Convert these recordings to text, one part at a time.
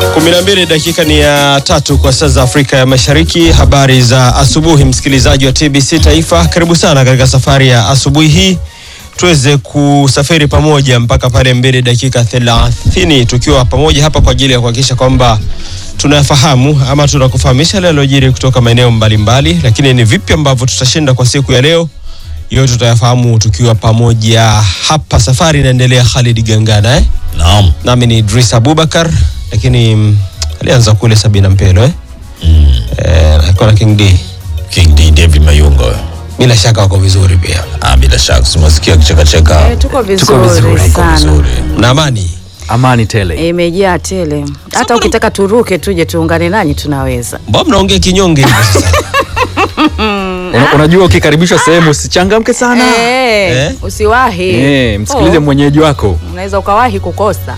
kumi na mbili dakika ni ya tatu kwa saa za Afrika ya Mashariki. Habari za asubuhi, msikilizaji wa TBC Taifa, karibu sana katika safari ya asubuhi hii, tuweze kusafiri pamoja mpaka pale mbili dakika thelathini tukiwa pamoja hapa kwa ajili ya kuhakikisha kwamba tunafahamu ama tunakufahamisha yale yaliyojiri kutoka maeneo mbalimbali, lakini ni vipi ambavyo tutashinda kwa siku ya leo yote tutayafahamu tukiwa pamoja hapa. Safari inaendelea. Khalid Gangana eh? Naam. nami ni Idris Abubakar, lakini mm, alianza kule Sabina Mpelo eh? Eh, alikuwa na King D, King D David Mayungo. bila shaka wako vizuri pia Ah, bila shaka simasikia kicheka cheka. Eh, tuko vizuri, Tuko vizuri, Iko sana vizuri. na amani. Amani tele. imejaa tele. Hata ukitaka turuke tuje tuungane nanyi tunaweza. Mbona mnaongea kinyonge hivyo sasa? Una- Unajua ukikaribishwa sehemu usichangamke sana. Eh, Eh? Usiwahi. Eh, msikilize Oh, mwenyeji wako. unaweza ukawahi kukosa.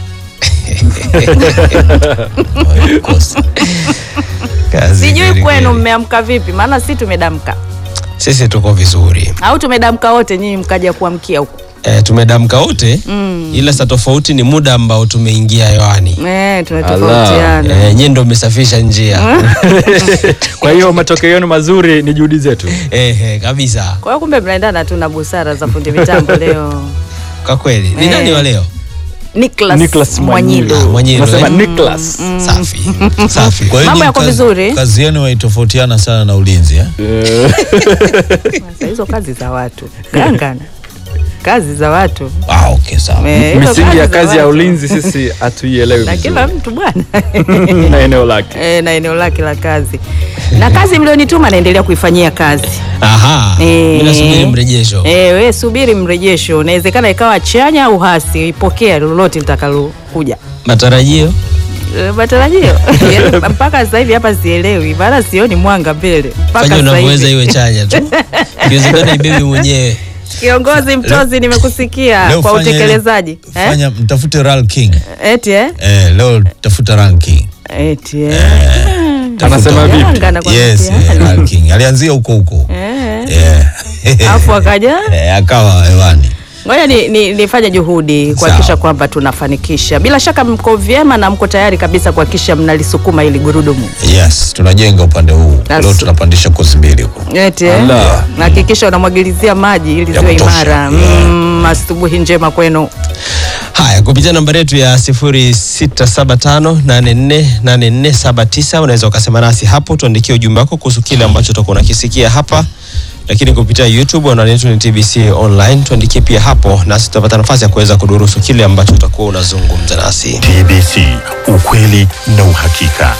Kosa. Kazi Sijui kweli kwenu kweli. mmeamka vipi, maana si tumedamka Sisi tuko vizuri au tumedamka wote, nyinyi mkaja kuamkia huko. eh, tumedamka wote ila sa tofauti ni muda ambao tumeingia hewani. Eh, tunatofautiana. Eh, nyie ndo mmesafisha njia Kwa hiyo matokeo yenu mazuri ni juhudi zetu. eh, eh, kabisa Kwa hiyo kumbe mnaendana tu na busara za fundi mitambo leo. kwa kweli. Ni Eh. nani wa leo? Nicholas, Nicholas Mwanyilu. Ah, Mwanyilu, Nasema eh? Nicholas. Safi safi. Kwa hiyo Mambo nyinyi yako kazi- vizuri? Kazi yenu haitofautiana sana na ulinzi eh? Sasa hizo kazi za watu gangana, kazi za watu Ah, okay, sawa. Eh, hizo Misingi ya za kazi ya watu. ulinzi sisi hatuielewi na kila vizuri. mtu bwana na eneo lake. e, na eneo lake la kazi na kazi mlionituma naendelea kuifanyia kazi Aha, Eh. mimi nasubiri mrejesho. e, we subiri mrejesho unawezekana ikawa chanya au hasi ipokea lolote litakalokuja Matarajio Eh, matarajio Yaani, mpaka sasa hivi hapa sielewi maana sioni mwanga mbele mpaka fanya sasa unavyoweza hivi iwe chanya tu, ikiwezekana ibebe mwenyewe. kiongozi mtozi nimekusikia Leo kwa fanya ile- utekelezaji eh? Fanya mtafute Ral King. eti eh? Eh, leo tafuta Ral King. eti eh? Anasema vipi? Yanga anakuambia Yes, eh, mtihani. Ral King. Alianzia huko huko. Eh. Eh. Alafu akaja Eh, akawa hewani. ngoja ni, ni, nifanye juhudi kuhakikisha Sawa. kwamba tunafanikisha. Bila shaka mko vyema na mko tayari kabisa kuhakikisha mnalisukuma ili gurudumu. Yes, tunajenga upande huu. That's- Leo tunapandisha kozi mbili huko. Eti eh? Allah. Hakikisha unamwagilizia maji ili Ya ziwe kutosha. imara. Yeah. Mm, asubuhi njema kwenu. Haya, kupitia nambari yetu ya 0675848479 unaweza ukasema nasi hapo, tuandikie ujumbe wako kuhusu kile ambacho utakuwa unakisikia hapa, lakini kupitia YouTube anwani yetu ni TBC online, tuandikie pia hapo, nasi tutapata nafasi ya kuweza kudurusu kile ambacho utakuwa unazungumza nasi. TBC, ukweli na uhakika.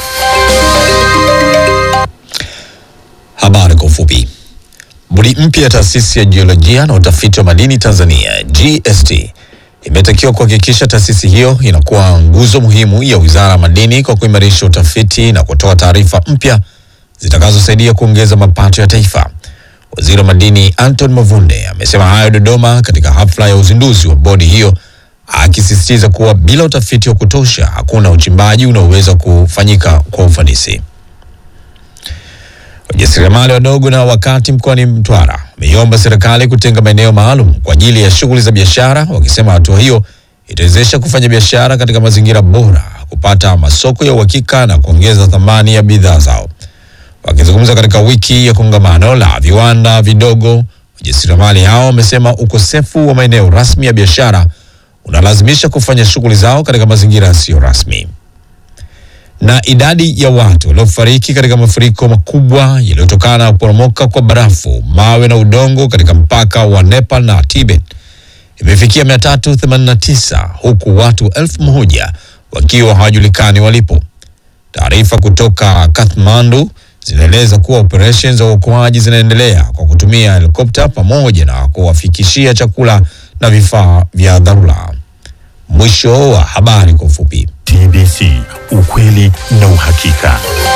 Habari kwa ufupi. Bodi mpya ya taasisi ya jiolojia na utafiti wa madini Tanzania GST imetakiwa kuhakikisha taasisi hiyo inakuwa nguzo muhimu ya Wizara ya Madini kwa kuimarisha utafiti na kutoa taarifa mpya zitakazosaidia kuongeza mapato ya taifa. Waziri wa Madini Anton Mavunde amesema hayo Dodoma katika hafla ya uzinduzi wa bodi hiyo, akisisitiza kuwa bila utafiti wa kutosha hakuna uchimbaji unaoweza kufanyika kwa ufanisi. Wajasiriamali wadogo na wakati mkoani Mtwara wameiomba serikali kutenga maeneo maalum kwa ajili ya shughuli za biashara, wakisema hatua hiyo itawezesha kufanya biashara katika mazingira bora, kupata masoko ya uhakika na kuongeza thamani ya bidhaa zao. Wakizungumza katika wiki ya kongamano la viwanda vidogo, wajasiriamali hao wamesema ukosefu wa maeneo rasmi ya biashara unalazimisha kufanya shughuli zao katika mazingira yasiyo rasmi na idadi ya watu waliofariki katika mafuriko makubwa yaliyotokana na kuporomoka kwa barafu, mawe na udongo katika mpaka wa Nepal na Tibet imefikia 389 huku watu elfu moja wakiwa hawajulikani walipo. Taarifa kutoka Kathmandu zinaeleza kuwa operesheni za uokoaji zinaendelea kwa kutumia helikopta pamoja na kuwafikishia chakula na vifaa vya dharura. Mwisho wa habari kwa ufupi. TBC, ukweli na uhakika.